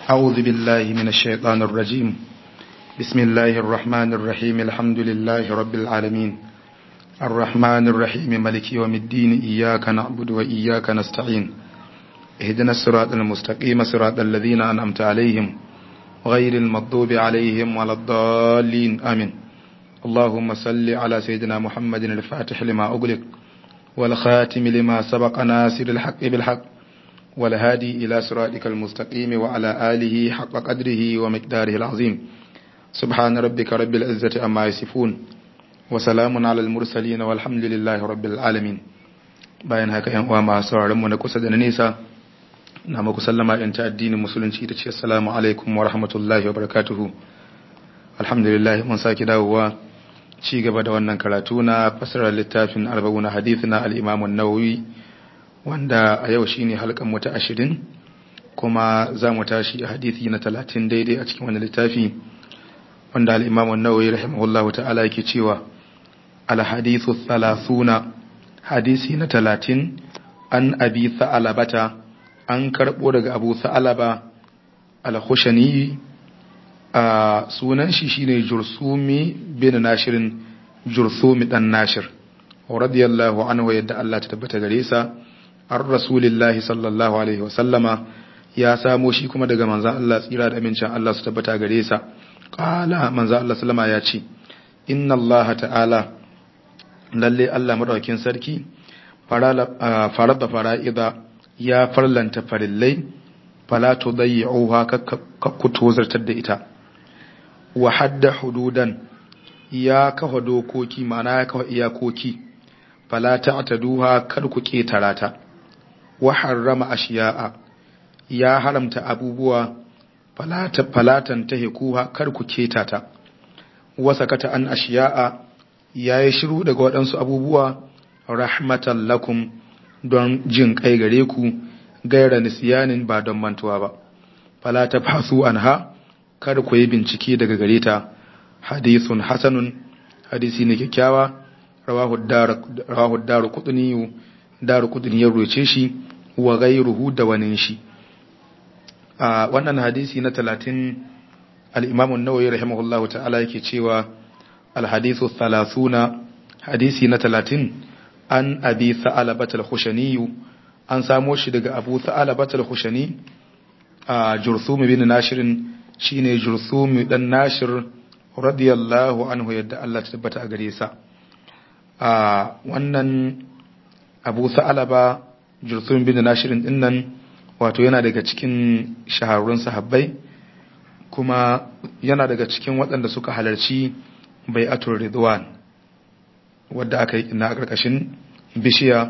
أعوذ بالله من الشيطان الرجيم بسم الله الرحمن الرحيم الحمد لله رب العالمين الرحمن الرحيم ملك يوم الدين إياك نعبد وإياك نستعين اهدنا الصراط المستقيم صراط الذين أنعمت عليهم غير المغضوب عليهم ولا الضالين آمين اللهم صل على سيدنا محمد الفاتح لما أغلق والخاتم لما سبق ناصر الحق بالحق والهادي إلى صراطك المستقيم وعلى آله حق قدره ومقداره العظيم سبحان ربك رب العزة أما يصفون وسلام على المرسلين والحمد لله رب العالمين bayan haka yan uwa masu sauraron mu na kusa da na nesa na muku sallama in ta addinin musulunci ita ce assalamu alaikum wa rahmatullahi wa barakatuhu alhamdulillah mun saki dawowa ci gaba da wannan karatu na fasarar littafin arba'una hadith na al-imam an-nawawi wanda a yau shine halkan mu ta 20 kuma za mu tashi a hadisi na 30 daidai a cikin wannan littafi wanda al-imam an-nawawi rahimahullahu ta'ala yake cewa al-hadithu 30 hadisi na 30 an abi sa'alabata an karbo daga abu sa'alaba al-khushani a sunan shi shine jursumi bin nashirin jursumi dan nashir radiyallahu anhu yadda Allah ta tabbata gare sa ar rasulillahi sallallahu alaihi wa sallama ya samo shi kuma daga manzon Allah tsira da amincin Allah su tabbata gare sa qala manzon Allah sallama ya ce inna Allah ta'ala lalle Allah madaukakin sarki farada fara'ida ya farlanta farillai fala tudayyi'uha kakku tozartar da ita wa hadda hududan ya kafa dokoki ma'ana ya kafa iyakoki fala ta'taduha kar ku ketara ta wa harrama ashiya'a ya haramta abubuwa falata falatan tahikuha kar ku ketata wa sakata an ashiya'a yayi shiru daga waɗansu abubuwa rahmatan lakum don jin kai gare ku gaira nisyanin ba don mantuwa ba fala tabhasu anha kada ku yi bincike daga gare ta hadithun hasanun hadisi ne kyakkyawa rawahu daru kudini daru kudini ya roce shi wa gairuhu da wani shi a wannan hadisi na talatin al-imam an-nawawi rahimahullah ta'ala yake cewa al-hadithu thalathuna hadisi na talatin an abi tha'alabat al-khushani an samo shi daga abu tha'alabat al-khushani a jurthum bin nashirin shine jurthum dan nashir radiyallahu anhu yadda Allah ta tabbata a gare sa a wannan Abu Sa'alaba jurthum bin nashir din nan wato yana daga cikin shahararrun sahabbai kuma yana daga cikin waɗanda suka halarci bai'atul ridwan wadda aka yi na karkashin bishiya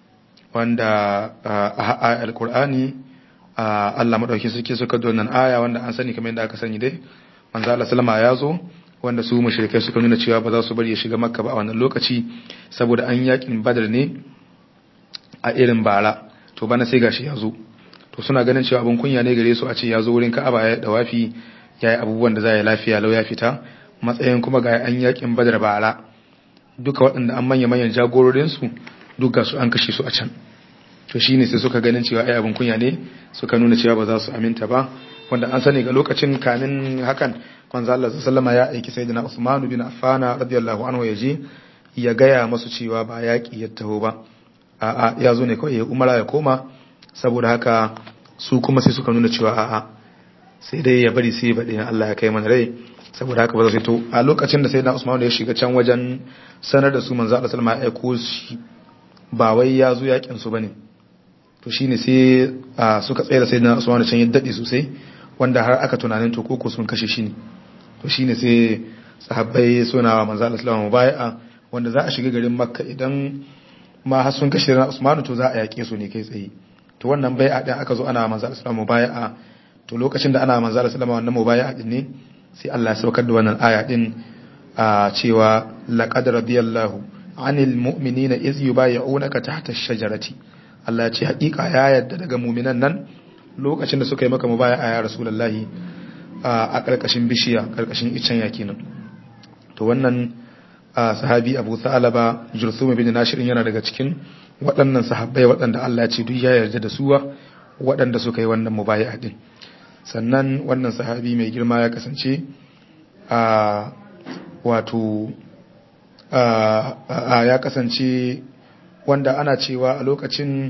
wanda a alkur'ani Allah madauki suke suka donan aya wanda an sani kamar yadda aka sani dai manzo Allah sallama ya zo wanda su mushrikai suka nuna cewa ba za su bari ya shiga makka ba a wannan lokaci saboda an yakin badar ne a irin bara to bana sai gashi ya zo to suna ganin cewa abin kunya ne gare su a ce ya zo wurin ka'aba ya dawafi ya yi abubuwan da za ya lafiya lau ya fita matsayin kuma ga an yakin badar bara duka waɗanda an manya manyan jagororinsu duka su an kashe su a can to shi ne sai suka ganin cewa ai abin kunya ne suka nuna cewa ba za su aminta ba wanda an sani ga lokacin kamin hakan manzo Allah sallama ya aiki sayyidina Usman bin Affan radiyallahu anhu yaje ya gaya masu cewa ba yaki ya taho ba a'a ya zo ne kawai ya umara ya koma saboda haka su kuma sai suka nuna cewa a'a sai dai ya bari sai baɗi Allah ya kai mana rai saboda haka ba za su to a lokacin da sayyidina Usman ya shiga can wajen sanar da su manzo Allah sallama ya aiko shi ba wai ya zo yakin su bane to shine sai suka tsaye da sayyidina Usman can ya dade sosai wanda har aka tunanin to koko sun kashe shi ne to shine sai sahabbai suna wa manzo Allah sallallahu alaihi wasallam wanda za a shiga garin Makka idan ma har sun kashe sayyidina Usman to za a yake su ne kai tsaye to wannan bai'a din aka zo ana manzo Allah sallallahu alaihi wasallam to lokacin da ana manzo Allah sallallahu alaihi wasallam wannan mubai'a din ne sai Allah ya saukar da wannan aya din a cewa laqad radiyallahu anil mu'minina iz yubayyi'unaka tahta ash-shajarati Allah ya ce hakika ya yarda daga mu'minan nan lokacin da suka yi maka mubaya a ya rasulullahi a karkashin bishiya karkashin icen yaki nan to wannan sahabi Abu Sa'alaba Jursum bin Nashir yana daga cikin waɗannan sahabbai waɗanda Allah ya ce duk ya yarda da suwa waɗanda suka yi wannan mubayi'a din sannan wannan sahabi mai girma ya kasance a wato a ya kasance wanda ana cewa a lokacin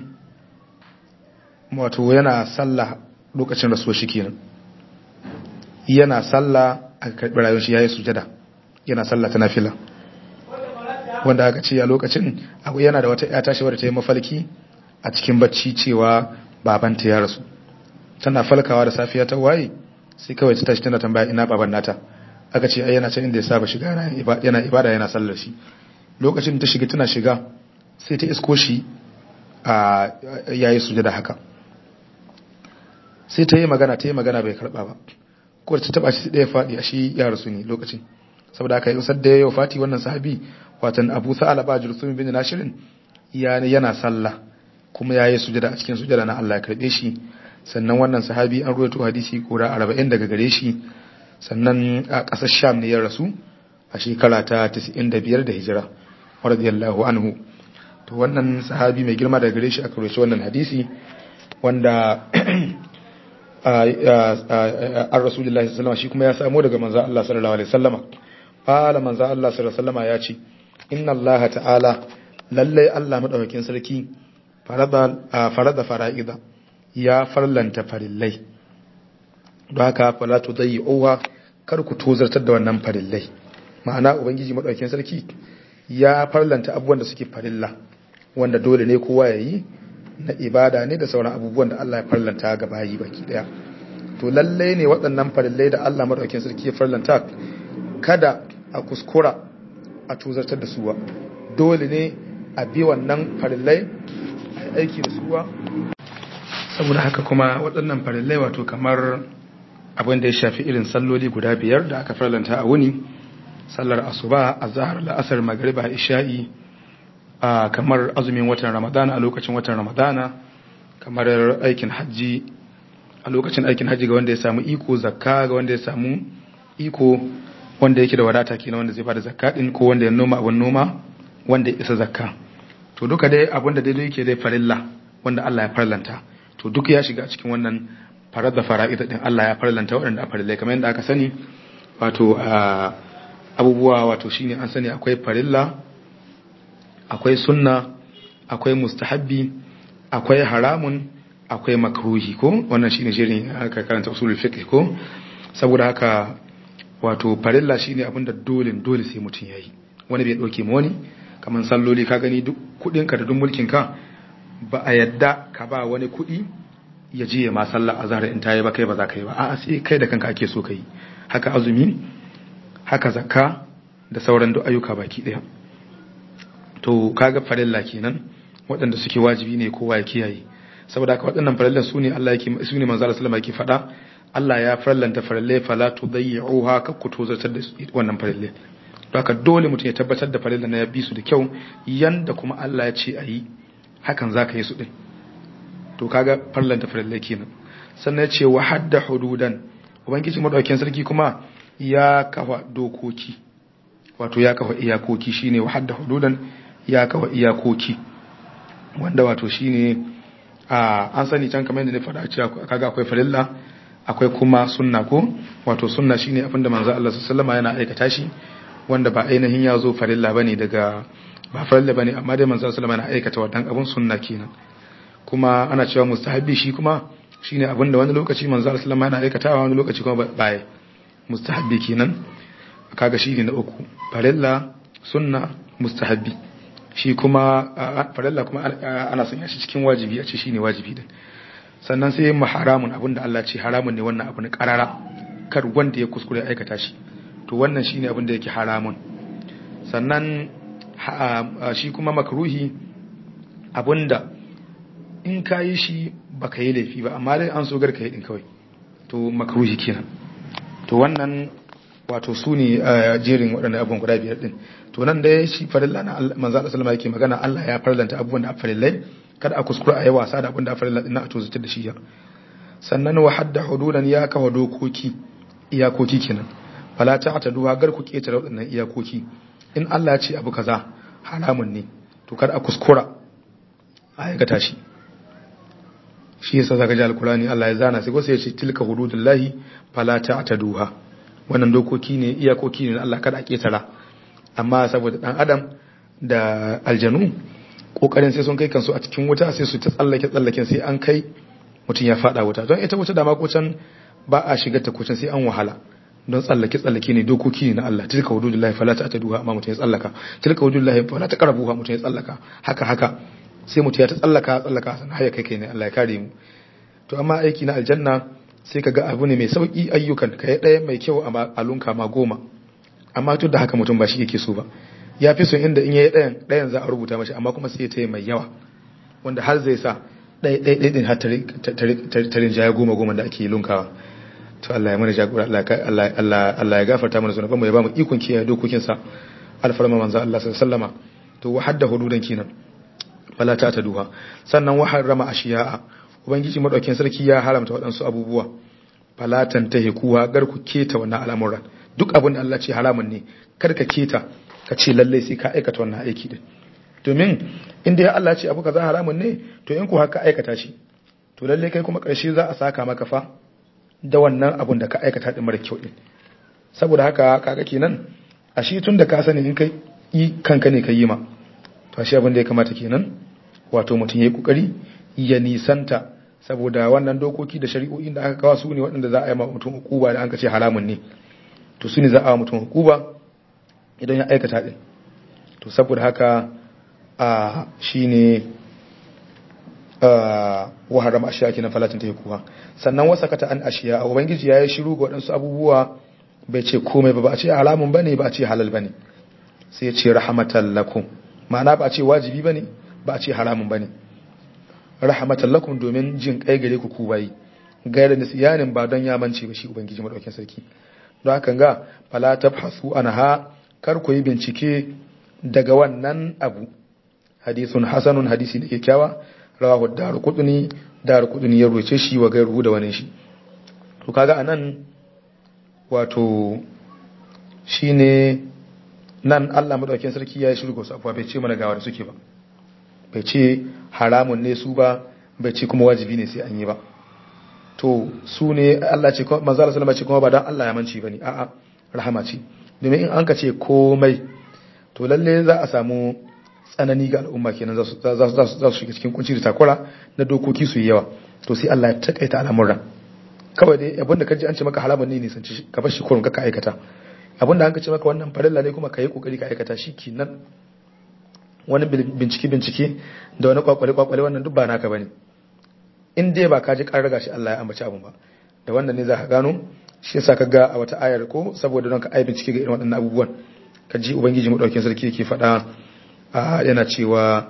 wato yana sallah lokacin rasuwa shi kenan yana sallah a karɓi rayuwar shi yayi sujada yana sallah ta nafila wanda aka ce a lokacin abu yana da wata ƴata shi wadda ta yi mafalki a cikin bacci cewa babanta ya rasu tana falkawa da safiya ta waye sai kawai ta tashi tana tambaya ina baban nata aka ce ai yana can inda ya saba shiga yana ibada yana sallar shi lokacin ta shiga tana shiga sai ta isko shi a yayi sujada haka sai ta yi magana ta yi magana bai karba ba ko ta taba shi ɗaya faɗi a shi ya rasu ne lokacin saboda haka yusar da yau fati wannan sahabi watan abu sa'ala ba jursum bin nashirin yana sallah kuma yayi sujada a cikin sujada na Allah ya karbe shi sannan wannan sahabi an ruwaito hadisi kura 40 daga gare shi sannan a ƙasar sham ne ya rasu a shekara ta 95 da hijira radiyallahu anhu to wannan sahabi mai girma daga gare shi aka ruwaito wannan hadisi wanda an rasulullahi sallallahu shi kuma ya samu daga manzo Allah sallallahu alaihi wasallama qala manzo Allah sallallahu alaihi wasallama ya ce inna Allah ta'ala lalle Allah madaukakin sarki farada farada fara'ida ya farlanta farillai don haka fala tudayyi'uha kar ku tozartar da wannan farillai ma'ana ubangiji madaukakin sarki ya farlanta abubuwan da suke farilla wanda dole ne kowa ya yi na ibada ne da sauran abubuwan da Allah ya farlanta ga bayi baki daya to lalle ne waɗannan farillai da Allah madaukakin sarki ya farlanta kada a kuskura a tuzartar da suwa dole ne a bi wannan farillai a aiki da suwa saboda haka kuma waɗannan farillai wato kamar abin da ya shafi irin salloli guda biyar da aka farlanta a wuni sallar asuba azhar la'asar magriba isha'i a kamar azumin watan ramadana a lokacin watan ramadana kamar aikin hajji a lokacin aikin hajji ga wanda ya samu iko zakka ga wanda ya samu iko wanda yake da wadata kenan wanda zai bada zakka din ko wanda ya noma abun noma wanda ya isa zakka to duka dai abun da daidai yake dai farilla wanda Allah ya farlanta to duk ya shiga cikin wannan farar da fara'ida din Allah ya farlanta waɗanda a farillai kamar yadda aka sani wato abubuwa wato shine an sani akwai farilla akwai sunna akwai mustahabbi akwai haramun akwai makruhi ko wannan shine shirin aka karanta usulul fiqh ko saboda haka wato farilla shine abinda dole dole sai mutun yayi wani bai dauke mu wani kaman salloli ka gani duk kudin ka da duk mulkin ka ba a yadda ka ba wani kudi ya je ma sallar azhar in tayi ba kai ba za ka yi ba a'a sai kai da kanka ake so kai haka azumi haka zakka da sauran duk ayyuka baki daya to kaga farilla kenan waɗanda suke wajibi ne kowa ya kiyaye saboda haka waɗannan farillan su ne Allah yake su ne manzo Allah sallama yake faɗa Allah ya farallanta farillai fala tudayyi'uha ka ku tozartar da wannan farillai to haka dole mutum ya tabbatar da farillan na ya bi su da kyau yanda kuma Allah ya ce a yi hakan zaka yi su din to kaga farallanta farillai kenan sannan ya ce wa hadda hududan ubangiji madaukakin sarki kuma ya kafa dokoki wato ya kafa iyakoki shine wa hadda hududan ya kafa iyakoki wanda wato shine a an sani can kamar yadda na faɗa cewa kaga akwai farilla akwai kuma sunna ko wato sunna shine abinda manzo Allah sallallahu alaihi yana aikata shi wanda ba ainihin ya zo farilla bane daga ba farilla bane amma dai manzo sallallahu alaihi yana aikata wannan abun sunna kenan kuma ana cewa mustahabbi shi kuma shine abinda wani lokaci manzo sallallahu alaihi yana aikatawa wani lokaci kuma baya mustahabbi kenan kaga shine na uku farilla sunna mustahabbi shi kuma farilla kuma ana sanya shi cikin wajibi a ce shine wajibi din sannan sai mu haramun abinda Allah ce haramun ne wannan abu ne karara kar wanda ya kuskure aikata shi to wannan shine abin da yake haramun sannan shi kuma makruhi abinda in ka yi shi baka yi laifi ba amma dai an so garka yi din kawai to makruhi kenan to wannan wato su ne jerin waɗannan abubuwan guda biyar din to nan da shi farilla na manzo Allah sallama yake magana Allah ya farlanta abubuwan da farillai kada a kuskura a yi wasa da abin da farilla din a tozutar da shi ya sannan wa hadda hududan ya kawo dokoki iyakoki kenan fala ta ta duwa gar ku ketare waɗannan iyakoki in Allah ya ce abu kaza haramun ne to kada a kuskura a aikata shi shi yasa zaka ji alkurani Allah ya zana sai ko sai ya ce tilka hududullahi fala ta'taduha wannan dokoki ne iyakoki ne Allah kada a ketara amma saboda dan adam da aljanu kokarin sai sun kai kansu a cikin wuta sai su ta tsallake tsallaken sai an kai mutum ya fada wuta don ita wuta da ma kucan ba a shiga ta kucan sai an wahala don tsallake tsallake ne dokoki ne na Allah tilka hududullahi fala ta'taduha amma mutum ya tsallaka tilka hududullahi fala taqrabuha mutum ya tsallaka haka haka sai mutum ya ta tsallaka tsallaka sannan haya kai kai ne Allah ya kare mu to amma aiki na aljanna sai ka ga abu ne mai sauki ayyukan ka ya ɗaya mai kyau a alunka ma goma amma tun da haka mutum ba shi yake so ba ya fi son inda in yayi ɗayan ɗayan za a rubuta mashi amma kuma sai ya taya mai yawa wanda har zai sa ɗaya ɗaya ɗaya ɗin har tarin jaya goma goma da ake lunkawa to Allah ya mana jagora Allah ya gafarta mana zunuban mu ya ba mu ikon kiyaye dokokinsa alfarma manzo Allah sallallahu alaihi wasallama to wa hadda hududan kinan fala ta duha sannan wa harrama ashiya'a ubangiji madaukakin sarki ya haramta waɗansu abubuwa falatan ta hekuwa gar ku keta wannan al'amuran duk abin da Allah ce haramun ne kar ka keta ka ce lalle sai ka aikata wannan aiki din domin inda ya Allah ce abu kaza haramun ne to in ku haka aikata shi to lalle kai kuma ƙarshe za a saka maka fa da wannan abun da ka aikata din mara kyau din saboda haka kaga kenan a shi tun da ka sani in kai yi kanka ne ka yi ma to shi abin da ya kamata kenan wato mutum ya yi kokari ya nisanta saboda wannan dokoki da shari'o'in da aka kawo su ne waɗanda za a yi ma mutum hukuba da an ka ce haramun ne to su ne za a wa mutum hukuba idan ya aikata din to saboda haka a shine wa harama ashiya kenan falatin ta kuwa sannan wasa kata an ashiya a ubangiji ya yi shiru ga waɗansu abubuwa bai ce komai ba ba a ce halamun bane ba a ce halal bane sai ya ce rahmatan lakum ma'ana ba a ce wajibi bane ba a ce haramun bane rahmatan lakum domin jin kai gare ku ku bayi gairar nisiyanin ba don ya mance ba shi ubangiji madaukakin sarki don haka ga fala tabhasu anha kar ku yi bincike daga wannan abu hadisun hasanun hadisi da kyakkyawa rawahu daru kuduni daru kuduni ya roce shi wa gairu da wani shi to kaga anan wato shine nan Allah madaukakin sarki ya yi shirgo su abuwa bai ce mana gawa da suke ba bai ce haramun ne su ba bai ce kuma wajibi ne sai an yi ba to su ne Allah ce manzo Allah sallama ce kuma ba dan Allah ya manci bane a'a rahama ce domin in an ka ce komai to lalle za a samu tsanani ga al'umma kenan za su za su shiga cikin kunci da takura na dokoki su yi yawa to sai Allah ya takaita al'amuran kawai dai abinda kaji an ce maka haramun ne nisanci ka bar shi kurun ka aikata abinda an ka ce maka wannan farilla ne kuma ka yi kokari ka aikata shi kenan wani bincike bincike da wani kwakwale kwakwale wannan duk ba naka bane in dai ba ka ji kan raga shi Allah ya ambaci abun ba da wannan ne za ka gano shi yasa ka ga a wata ayar ko saboda don ka ai bincike ga irin waɗannan abubuwan ka ji ubangiji mu dauke sarki yake faɗa yana cewa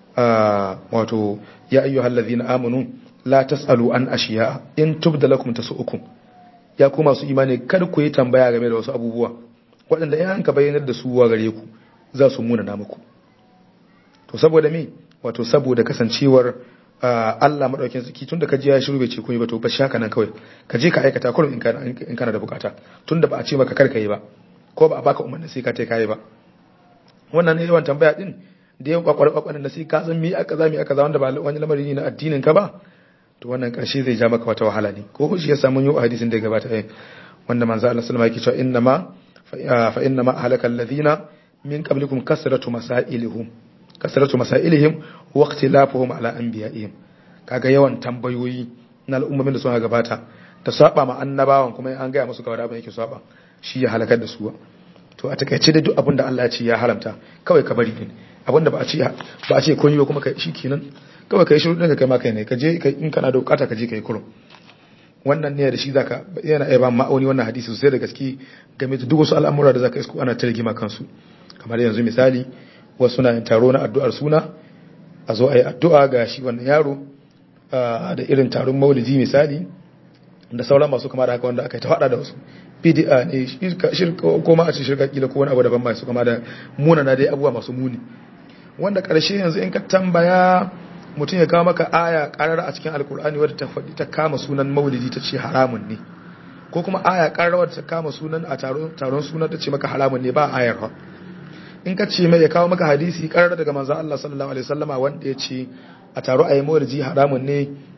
wato ya ayyuhal ladhina amanu la tasalu an ashiya in tubda lakum tasu'ukum ya ku masu imani kar ku yi tambaya game da wasu abubuwa waɗanda in an ka bayyanar da su wa gare ku za su muna na muku to saboda me wato saboda kasancewar Allah madaukakin sarki tunda ka ji ya shiru bai ce komai ba to ba shaka nan kawai ka je ka aikata kullum in kana da bukata tunda ba a ce maka kar ka yi ba ko ba a baka umarni sai ka tai kai ba wannan ne yawan tambaya din da yawan kwakwar kwakwar da sai ka san mi aka za mi aka za wanda ba wani lamari ne na addinin ka ba to wannan karshe zai ja maka wata wahala ne ko shi ya samu yau hadisin da ya gabata eh wanda manzo Allah sallama yake cewa inna ma fa inna ma ahlaka alladhina min qablikum kasratu masailihim kasratu masailihim wa ikhtilafuhum ala anbiya'ihim kaga yawan tambayoyi na al'ummomin da suka gabata da saba ma annabawan kuma an gaya musu kawai abin yake saba shi ya halakar da su to a takaice da duk abin da Allah ya ce ya haramta kawai ka bari din abin da ba a ce ba a ce kun yi ba kuma kai shikenan kawai kai shiru ɗinka kai ma kai ne ka je in kana da bukata ka je kai kurum wannan ne da shi zaka yana iya ba ma'auni wannan hadisi sosai da gaske game da duk wasu al'amura da zaka isko ana ta rigima kansu kamar yanzu misali wasu na yin taro na addu'ar suna a zo a yi addu'a ga shi wannan yaro da irin taron maulidi misali da sauran masu kama da haka wanda aka yi ta faɗa da wasu bid'a ne shirka ko ma a ce shirka kila ko wani abu daban masu kama da muna na dai abubuwa masu muni wanda ƙarshe yanzu in ka tambaya mutum ya kawo maka aya ƙarar a cikin alkur'ani wadda ta faɗi ta kama sunan maulidi ta ce haramun ne ko kuma aya ƙarar wadda ta kama sunan a taron sunan ta ce maka haramun ne ba ayar ha in ka ce mai ya kawo maka hadisi ƙarar daga manzo Allah sallallahu alaihi wasallama wanda ya ce a taro a yi maulidi haramun ne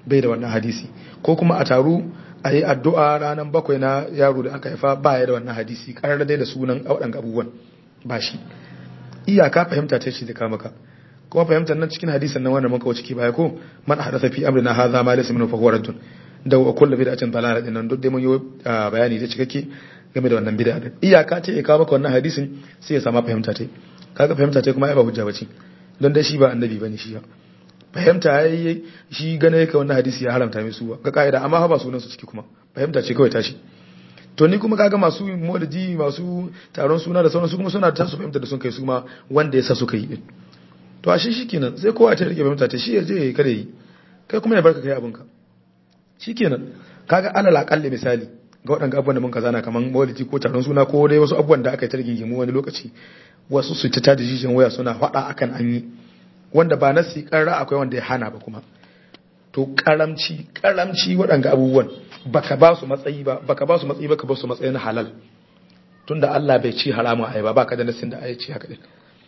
bai da wannan hadisi ko kuma a taru a yi addu'a ranar bakwai na yaro da aka haifa ba ya da wannan hadisi karar dai da sunan waɗanda abubuwan ba shi iyaka fahimta ta ce da kama ka kuma fahimtar nan cikin hadisan nan wannan muka wuce ki baya ko man hadatha fi amrina hadha ma laysa minhu fa huwa raddun da wa kullu bid'atin dalala din nan duk dai mun yi bayani da cikakke game da wannan bid'a din iyaka ce ya kawo maka wannan hadisin sai ya sama fahimta ta kaga fahimta ta kuma ai ba hujja bace don dai shi ba annabi bane shi fahimta yayi shi gane yake wannan hadisi ya haramta mai su ga kaida amma ba sunan su ciki kuma fahimta ce kawai tashi to ni kuma kaga masu maulidi masu taron suna da sauran su kuma suna ta su fahimta da sun kai su ma wanda ya sa suka yi din to a shi shikenan sai kowa ta rike fahimta ta shi ya je kada yi kai kuma ya barka kai abinka shikenan kaga alal aqalli misali ga waɗanda abubuwan da mun kazana kaman maulidi ko taron suna ko dai wasu abubuwan da aka yi ta rigingimu wani lokaci wasu su ta da jijin waya suna faɗa akan an yi wanda ba nasi karra akwai wanda ya hana ba kuma to karamci karamci waɗanga abubuwan baka ba su matsayi ba baka ba su matsayi baka ba su matsayin halal tunda Allah bai ci haramun ai ba baka da nasin da ai ci haka din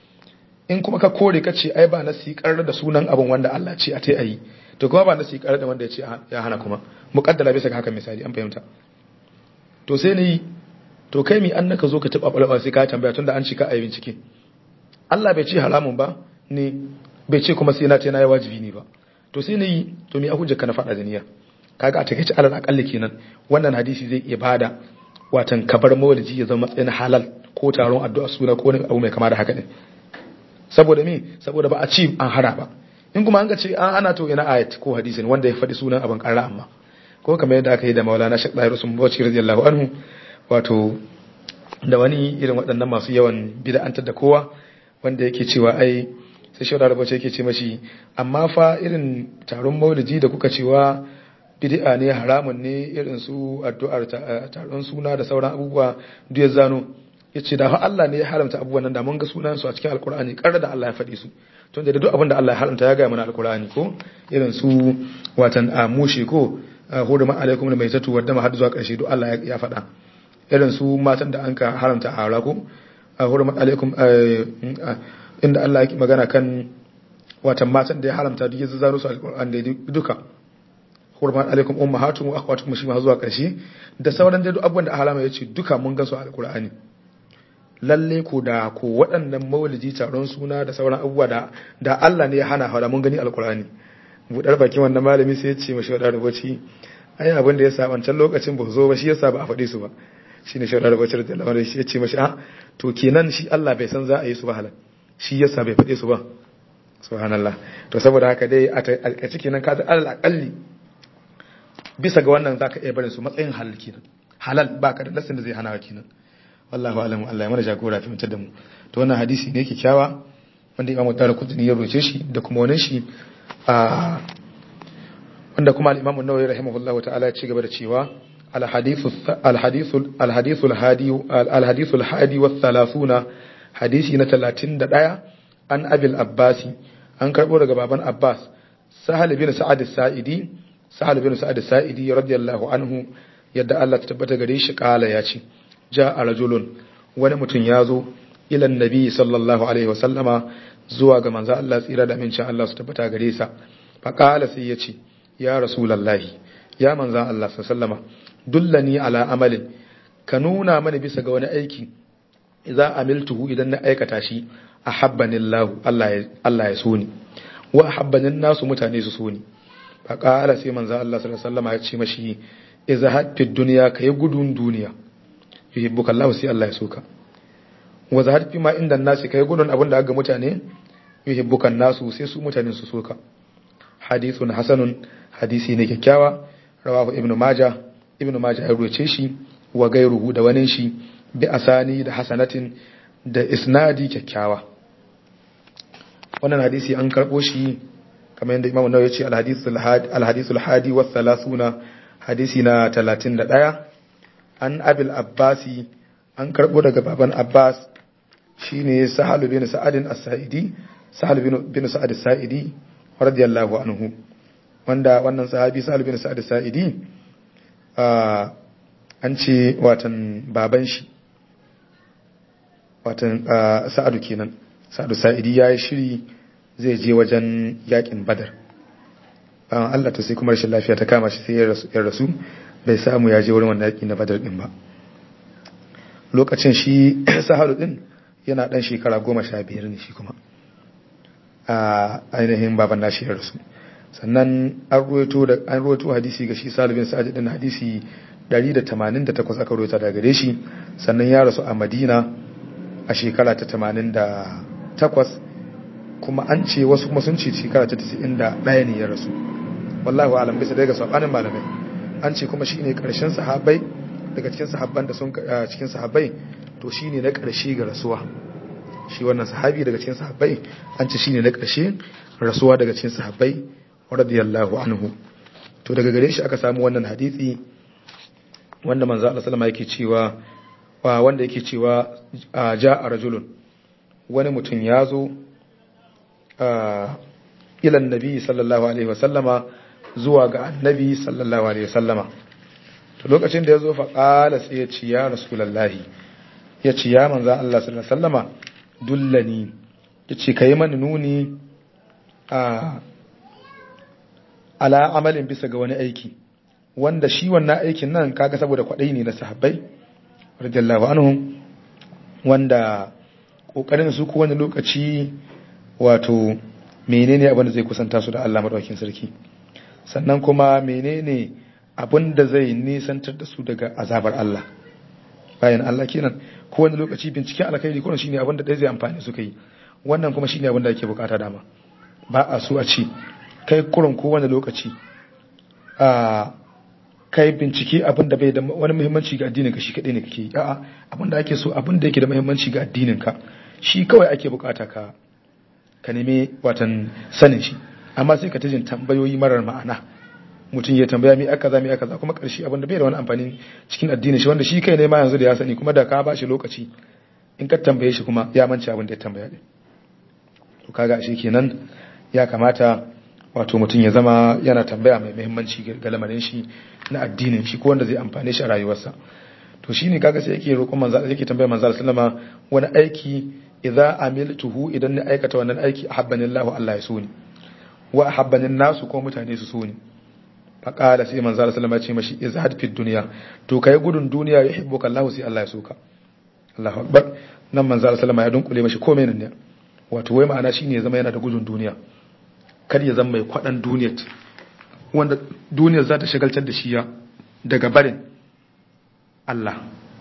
in kuma ka kore ka ce ai ba nasi karra da sunan abin wanda Allah ce a tai ayi to kuma ba nasi karra da wanda ya ce ya hana kuma muqaddala bisa ga haka misali an fahimta to sai ni to kai mi an naka zo ka taba balaba sai ka tambaya tunda an ci ka ayi bincike Allah bai ce haramun ba ne bai ce kuma sai na ce na yi wajibi ne ba to sai na yi to me hujjar ka na faɗa da niyya kaga a takeice alal akalli kenan wannan hadisi zai iya bada watan kabar mawlidi ya zama matsayin halal ko taron addu'a suna ko wani abu mai kama da haka ne saboda me saboda ba a ci an hara ba in kuma an ga ce an ana to ina ayat ko hadisin wanda ya faɗi sunan abin ƙarra amma ko kamar yadda aka yi da Maulana Sheikh Tahir Usman Bauchi radiyallahu anhu wato da wani irin waɗannan masu yawan bid'antar da kowa wanda yake cewa ai sai shaudar rabace yake ce mashi amma fa irin taron maulidi da kuka cewa bid'a ne haramun ne irin su addu'ar taron suna da sauran abubuwa duk ya zano yace da Allah ne ya haramta abubuwan nan da mun ga sunan su a cikin alkur'ani karra da Allah ya faɗi su to da duk abin da Allah ya haramta ya ga mana alkur'ani ko irin su watan amushi ko hurma alaikum da maitatu wadda ma har zuwa ƙarshe duk Allah ya faɗa irin su matan da an ka haramta a ko hurma alaikum inda Allah ya magana kan watan matan da ya haramta duk ya zaro su alƙur'an da duka hurmat alaikum ummahatukum wa akhwatukum shi ma zuwa ƙarshe da sauran dai duk abubuwan da halama yace duka mun gansu a alƙur'ani lalle ko da ko waɗannan maulidi taron suna da sauran abubuwa da da Allah ne ya hana hada mun gani alƙur'ani budar bakin wannan malami sai ya ce mashi wadar rubuci ai abin da ya sa wancan lokacin ba zo ba shi yasa ba a faɗi su ba shine shi wadar rubuci da Allah shi ya ce mashi a to kenan shi Allah bai san za a yi su ba halal shi yasa bai faɗe su ba subhanallah to saboda haka dai a ciki nan ka alal akalli bisa ga wannan zaka iya barin su matsayin halal kenan halal baka da lasin da zai hana kenan wallahu alam Allah ya mana jagora fi mutar da mu to wannan hadisi ne kyakkyawa wanda Imam Darqutni ya roce shi da kuma wannan shi a wanda kuma al-Imam an-Nawawi rahimahullahu ta'ala ya ci gaba da cewa al-hadithu al-hadithu al-hadithu al-hadi al-hadithu al-hadi wa 30 hadisi na 31 an abil abbasi an karbo daga baban abbas sahal bin sa'ad as-sa'idi sahal bin sa'ad as-sa'idi radiyallahu anhu yadda Allah ta tabbata gare shi kala ya ce ja'a rajulun wani mutum ya zo ila annabi sallallahu alaihi wa sallama zuwa ga manzo Allah tsira da amincin Allah su tabbata gare sa fa kala sai ya ce ya rasulullahi ya manzo Allah sallallahu alaihi wa sallama dullani ala amalin ka nuna mana bisa ga wani aiki idza amiltuhu idan na aikata shi ahabbani Allah Allah ya Allah ya so ni wa ahabbani nasu mutane su so ni fa qala sai manzo Allah sallallahu alaihi wasallam ya ce mashi idza hatta dunya kai gudun duniya yuhibbuka Allah sai Allah ya so ka wa zahad fi ma inda nasi kai gudun abin da ga mutane yuhibbuka nasu sai su mutane su so ka hadithun hasanun hadisi ne kyakkyawa rawahu ibnu majah ibnu majah ya ruwace shi wa gairuhu da wani shi bi asani da hasanatin da isnadi kyakkyawa wannan hadisi an karbo shi kamar yadda imamu nawawi ya ce alhadisul hadi wa thalathuna hadisi na 31 an abil abbasi an karbo daga baban abbas shine sahal bin sa'adin as-sa'idi sahal bin sa'ad as-sa'idi radiyallahu anhu wanda wannan sahabi sahal bin sa'ad as-sa'idi an ce watan baban shi watan sa'adu kenan sa'adu sa'idi ya yi shiri zai je wajen yakin badar bayan Allah to sai kuma rashin lafiya ta kama shi sai ya rasu bai samu ya je wurin wannan yaki na badar din ba lokacin shi sahalu din yana dan shekara goma sha biyar ne shi kuma a ainihin baban nashi ya rasu sannan an ruwaito da an ruwaito hadisi ga shi salibin sa'ad din hadisi 188 aka ruwaita daga gare shi sannan ya rasu a Madina a shekara ta 88 kuma an ce wasu kuma sun ce shekara ta 91 ne ya rasu wallahi alam bisa daga sabanin malamai an ce kuma shine karshen sahabbai daga cikin sahabban da sun cikin sahabbai to shine na karshe ga rasuwa shi wannan sahabi daga cikin sahabbai an ce shine na karshe rasuwa daga cikin sahabbai radiyallahu anhu to daga gare shi aka samu wannan hadisi wanda manzo Allah sallama yake cewa wanda yake cewa ja'a rajulun wani mutum ya zo ila annabi sallallahu alaihi wasallama zuwa ga annabi sallallahu alaihi wasallama to lokacin da ya zo faƙala sai ya ci ya rasulallahi ya ci ya manzo Allah sallallahu alaihi wasallama dullani ya ce ka yi mani nuni a ala amalin bisa ga wani aiki wanda shi wannan aikin nan kaga saboda kwaɗai ne na sahabbai radiyallahu anhum wanda kokarin su ko wani lokaci wato menene abin da zai kusanta su da Allah madaukakin sarki sannan kuma menene abin da zai nisantar da su daga azabar Allah bayan Allah kenan ko wani lokaci binciken alkhairi kuma shine abin da dai zai amfani su kai wannan kuma shine abin da ake bukata dama ba a so a ci kai kurin ko wani lokaci a kai bincike abin da bai da wani muhimmanci ga addinin ka shi kadai ne kake yi a'a abin da ake so abin da yake da muhimmanci ga addinin ka shi kawai ake bukata ka ka neme watan sanin shi amma sai ka tajin tambayoyi marar ma'ana mutum ya tambaya mi aka za mi aka za kuma karshe abin da bai da wani amfani cikin addinin shi wanda shi kai ne ma yanzu da ya sani kuma da ka ba shi lokaci in ka tambaye shi kuma ya mance abin da ya tambaya din to kaga shi kenan ya kamata wato mutum ya zama yana tambaya mai muhimmanci ga lamarin shi na addinin shi ko wanda zai amfane shi a rayuwarsa to shine kaga sai yake roƙon manzo yake tambaya manzo sallama wani aiki idza amiltuhu idan ni aikata wannan aiki ahabbanillahu Allah ya so ni wa ahabbanin nasu ko mutane su so ni faƙala sai manzo sallama ya ce mashi izhad fi dunya to kai gudun duniya yuhibbuka Allah sai Allah ya soka Allahu akbar nan manzo sallama ya dunkule mashi komai nan ne wato wai ma'ana shine ya zama yana da gudun duniya kar ya zama mai kwadan duniyar wanda duniyar za ta shagaltar da shi ya daga barin Allah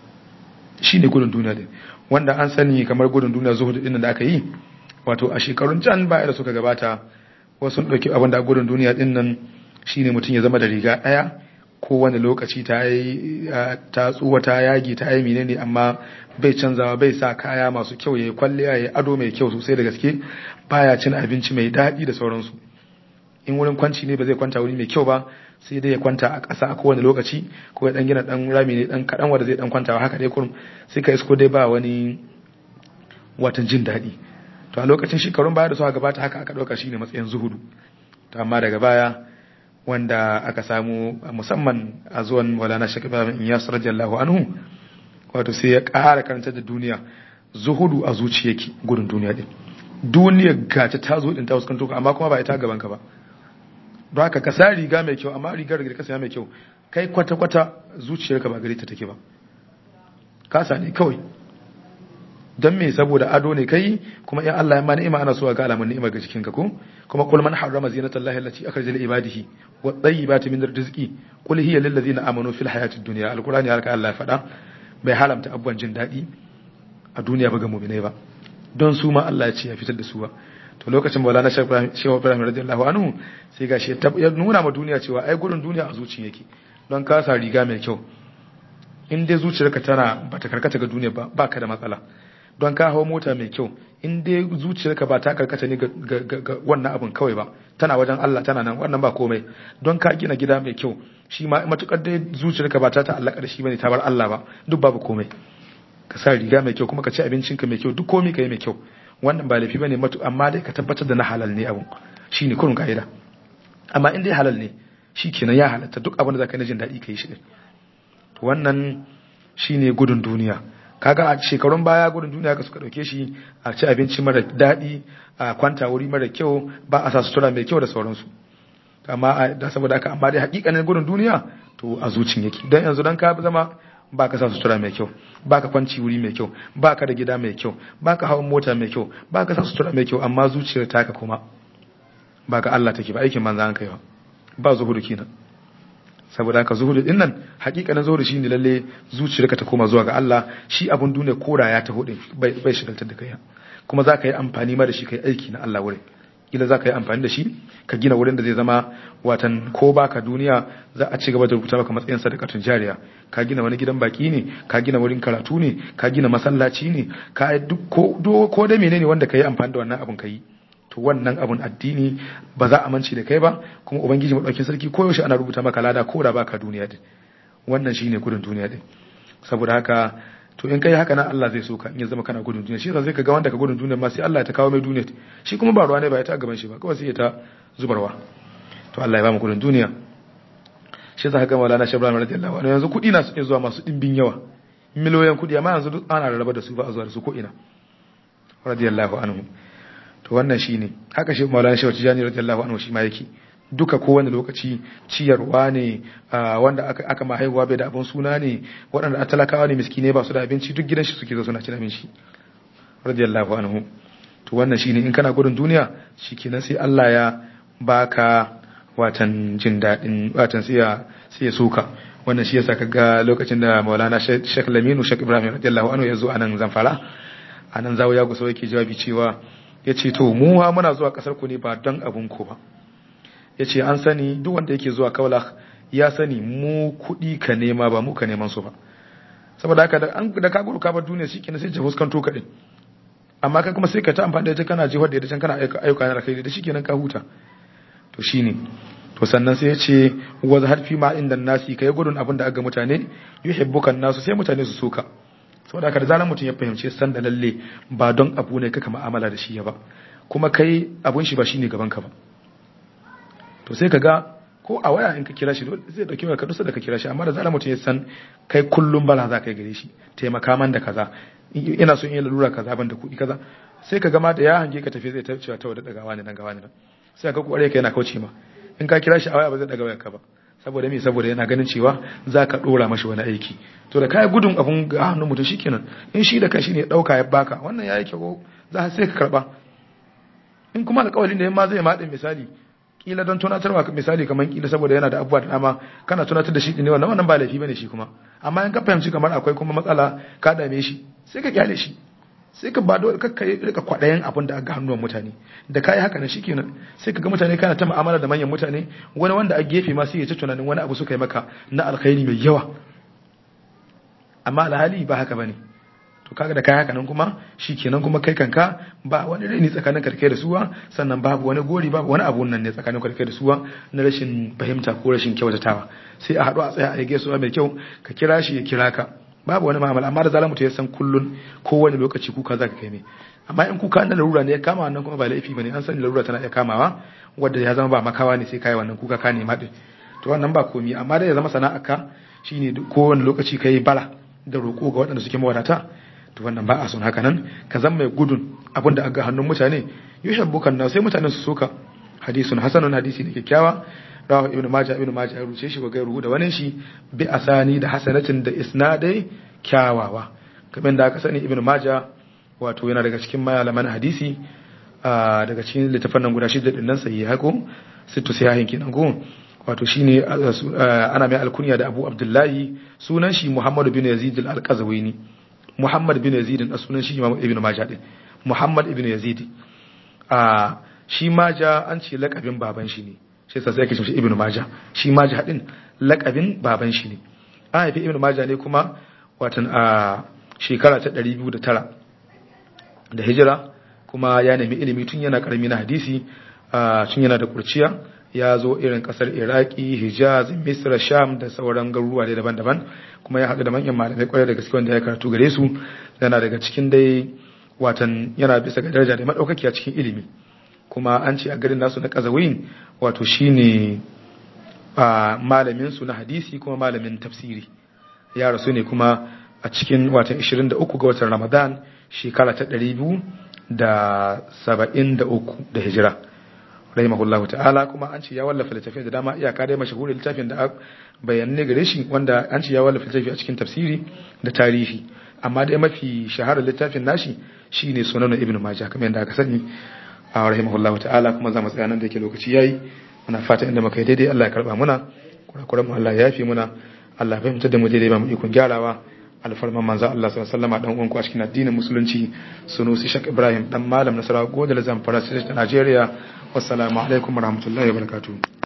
shine gudun duniya din wanda an sani kamar gudun duniya zuhud din da aka yi wato a shekarun can baya da suka gabata wasu sun dauki abin da gudun duniya din nan shine mutum ya zama da riga ɗaya ko wani lokaci ta yi ta tsuwa ta yagi ta yi menene amma bai canzawa bai sa kaya masu kyau ya yi kwalliya ya yi ado mai kyau sosai da gaske baya cin abinci mai daɗi da sauransu in wurin kwanci ne ba zai kwanta wuri mai kyau ba sai dai ya kwanta a ƙasa a kowane lokaci ko ya dan gina dan rami ne dan kaɗan wanda zai dan kwanta haka dai kurum sai ka isko dai ba wani watan jin daɗi to a lokacin shekarun baya da suka gabata haka aka ɗauka shine matsayin zuhudu to amma daga baya wanda aka samu musamman a zuwan maulana shakir bin iyas radiyallahu anhu wato sai ya ƙara karanta da duniya zuhudu a zuciyarki gudun duniya din duniya gace ta zo din ta fuskanto ka amma kuma ba ita gaban ka ba don haka ka sa riga mai kyau amma rigar da ka saya mai kyau kai kwata kwata zuciyarka ba gare ta take ba ka sa ne kawai don me saboda ado ne kai kuma in Allah ya ma ni'ima ana so ga alamun ni'ima ga jikinka ko kuma kul man harrama zinata Allah allati akhraja li ibadihi wa tayyibati min rizqi qul hiya lil ladina amanu fil hayatid dunya alqur'ani harka Allah ya faɗa bai haramta abubuwan jin daɗi a duniya ba ga mu'minai ba don su ma Allah ya ce ya fitar da su ba to lokacin Maulana Sheikh Ibrahim radiyallahu anhu sai gashi ya nuna ma duniya cewa ai gurin duniya a zuciya yake don ka sa riga mai kyau in dai zuciyarka tana bata karkata ga duniya ba baka da matsala don ka hau mota mai kyau in dai zuciyarka ba ta karkata ne ga wannan abin kawai ba tana wajen Allah tana nan wannan ba komai don ka gina gida mai kyau shi ma matukar dai zuciyarka ba ta ta'allaka da shi bane ta bar Allah ba duk babu komai ka sa riga mai kyau kuma ka ci abincinka mai kyau duk komai ka yi mai kyau wannan ba laifi bane matu amma dai ka tabbatar da na halal ne abun shine kurun kaida amma in dai halal ne shikenan ya halatta duk abin da zaka yi jin daɗi ka yi shi to wannan shine gudun duniya kaga a shekarun baya gudun duniya ka suka dauke shi a ci abinci mara daɗi a kwanta wuri mara kyau ba a sa sutura mai kyau da sauransu amma da saboda haka amma dai hakikanin gudun duniya to a zucin yake dan yanzu dan ka zama baka sa sutura mai kyau baka kwanci wuri mai kyau baka da gida mai kyau baka hawan mota mai kyau baka sa sutura mai kyau amma zuciyar taka kuma baka Allah take ba aikin manzo an kai ba ba zuhudu kenan saboda haka zuhudu din nan hakikanin zuhudu shine lalle zuciyarka ta koma zuwa ga Allah shi abun duniya koda ya taho din bai bai shigaltar da kai kuma za ka yi amfani ma da shi kai aiki na Allah wurin kila za ka yi amfani da shi ka gina wurin da zai zama watan ko baka duniya za a ci gaba da rubuta maka matsayin sadakatun jariya ka gina wani gidan baki ne ka gina wurin karatu ne ka gina masallaci ne ka duk ko ko da menene wanda ka yi amfani da wannan abun ka yi to wannan abun addini ba za a mance da kai ba kuma ubangiji madaukin sarki ko yaushe ana rubuta maka lada ko da baka duniya din wannan shine gudun duniya din saboda haka to in kai haka nan Allah zai so ka in ya zama kana gudun duniya shi yasa zai ka ga wanda ka gudun duniya ma sai Allah ya ta kawo mai duniya shi kuma ba ruwa ne ba ya ta gaban shi ba kawai sai ya ta zubarwa to Allah ya ba mu gudun duniya shi yasa ga Maulana Sheikh Ibrahim radiyallahu anhu yanzu kudi na suke zuwa masu dimbin yawa miliyoyin kudi amma yanzu duk ana rarraba da su ba a zuwa da su ko ina radiyallahu anhu to wannan shine haka shi Maulana Sheikh Tijani radiyallahu anhu shi ma yake duka kowane lokaci ciyarwa ne wanda aka aka ma haihuwa bai da abin suna ne waɗanda a talakawa ne miskine ba su da abinci duk gidan shi suke zo suna cin abinci radiyallahu anhu to wannan shine in kana gudun duniya shikenan sai Allah ya baka watan jin daɗin watan sai ya sai ya soka wannan shi yasa kaga lokacin da Maulana Sheikh Laminu Sheikh Ibrahim radiyallahu anhu ya zo anan Zamfara anan zawo ya gusa yake jawabi cewa yace to mu ha muna zuwa kasar ku ne ba don abun ku ba ya ce an sani duk wanda yake zuwa kaula ya sani mu kuɗi ka nema ba mu ka neman su ba saboda haka da an da ka gudu ka bar duniya shi kenan sai ta fuskanto ka din amma kai kuma sai ka ta amfani da ita kana jihar da ita can kana ayyuka na kai da shi kenan ka huta to shine to sannan sai ya ce wa zahar fi ma inda nasi kai gudun abin da aga mutane yuhibbukan nasu sai mutane su soka saboda haka da zaran mutum ya fahimci san da lalle ba don abu ne kaka ma'amala da shi ya ba kuma kai abun shi ba shine gaban ka ba to sai ka ga ko a waya in ka kira shi zai dauki ka dusa da ka kira shi amma da zarar mutum ya san kai kullum bala za ka yi gare shi taimaka man da kaza ina so in yi lalura kaza ban da kuɗi kaza sai ka gama da ya hange ka tafi zai ta cewa ta wadda dagawa ne nan gawa ne nan sai ka kware ka yana kauce ma in ka kira shi a waya ba zai daga wayar ka ba saboda me saboda yana ganin cewa za ka dora mashi wani aiki to da kai gudun abun ga hannun mutum shikenan in shi da kanshi ne ya dauka ya baka wannan yayi kyau za sai ka karba in kuma alƙawarin da yamma zai maɗin misali kila don tunatarwa misali kamar kila saboda yana da abubuwa da dama kana tunatar da shi ne wannan wannan ba laifi bane shi kuma amma in ka fahimci kamar akwai kuma matsala ka dame shi sai ka kyale shi sai ka ba dole kakka rika kwadayen abin da aka hannuwan mutane da kai haka ne shikenan sai ka ga mutane kana ta mu'amala da manyan mutane wani wanda a gefe ma sai ya ci tunanin wani abu suka yi maka na alkhairi mai yawa amma alhali ba haka bane to kaga da kai haka nan kuma shikenan kuma kai kanka ba wani rini tsakanin karkai da suwa sannan babu wani gori babu wani abu nan ne tsakanin karkai da suwa na rashin fahimta ko rashin kyautatawa sai a haɗu a tsaya a yi gaisuwa mai kyau ka kira shi ya kira ka babu wani ma'amala amma da zalar mutum ya san kullun ko wani lokaci kuka za ka kai mai amma in kuka na larura ne ya kama wannan kuma ba laifi bane an sani larura tana iya kamawa wanda ya zama ba makawa ne sai kai wannan kuka ka nema din to wannan ba komi amma da ya zama sana'a ka shine ko wani lokaci kai bara da roƙo ga waɗanda suke mawadata to wannan ba a son haka nan ka zama mai gudun abin da aga hannun mutane yuhibbukan na sai mutanen su soka hadisun hasanun hadisi ne kyakkyawa rawa ibnu majah ibnu majah ya ruce shi ga gairu da wani shi bi asani da hasanatin da isnadai kyawawa kamar da aka sani ibnu majah wato yana daga cikin malaman hadisi daga cikin littafan nan guda shida din nan sai hako sittu sahihin kenan go wato shine ana mai alkunya da Abu Abdullahi sunan shi Muhammad bin Yazid al-Qazwini Muhammad bin Yazid a sunan shi Imam Ibn Majah din Muhammad ibn Yazid a shi Majah an ce lakabin baban shi ne shi yasa sai ake cewa Ibn Majah shi Majah din lakabin baban shi ne an haifi Ibn Majah ne kuma watan a shekara ta 209 da hijira kuma ya nemi ilimi tun yana karami na hadisi tun yana da kurciya ya zo irin kasar iraki hijaz misra sham da sauran garuruwa dai daban-daban kuma ya haɗu da manyan malamai kwarai da gaske wanda ya karatu gare su yana daga cikin dai watan yana bisa ga daraja da madaukaki a cikin ilimi kuma an ce a garin nasu na kazawin wato shine malamin su na hadisi kuma malamin tafsiri ya rasu ne kuma a cikin watan 23 ga watan ramadan shekara ta 273 da hijira rahimahullahu ta'ala kuma an ce ya wallafa littafi da dama iyaka dai mashahurin littafin da bayanne gare shi wanda an ce ya wallafa littafi a cikin tafsiri da tarihi amma dai mafi shaharar littafin nashi shine sunan ibnu majah kamar yadda aka sani a rahimahullahu ta'ala kuma za mu tsaya nan da yake lokaci yayi muna fata inda muka yi daidai Allah ya karba muna kurakuran mu Allah ya yafe muna Allah ya fahimtar da mu daidai ba mu ikon gyarawa alfarman manzo Allah sallallahu alaihi wasallam dan uwan ku a cikin addinin musulunci sunusi shak Ibrahim dan malam nasara godal zamfara sai ta Najeriya wassalamu alaikum warahmatullahi wabarakatuh